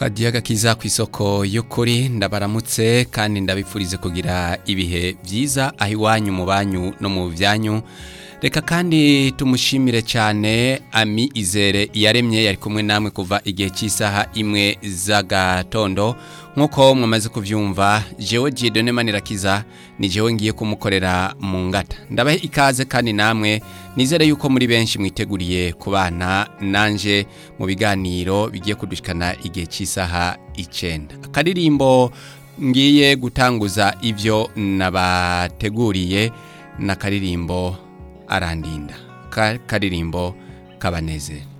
kadiyaga kiza ku isoko y'ukuri ndabaramutse kandi ndabipfurize kugira ibihe byiza aho iwanyu mu banyu no mu byanyu reka kandi tumushimire cyane ami izere yaremye yari kumwe namwe kuva igihe cy'isaha imwe z'agatondo nk'uko mwamaze kubyumva jewe jidone manirakiza ni jewe ngiye kumukorera mu ngata ndabahe ikaze kandi namwe nizere yuko muri benshi mwiteguriye kubana nanje mu biganiro bigiye kudushikana igihe cy'isaha icyenda akaririmbo ngiye gutanguza ibyo nabateguriye n'akaririmbo arandinda karirimbo kabanezera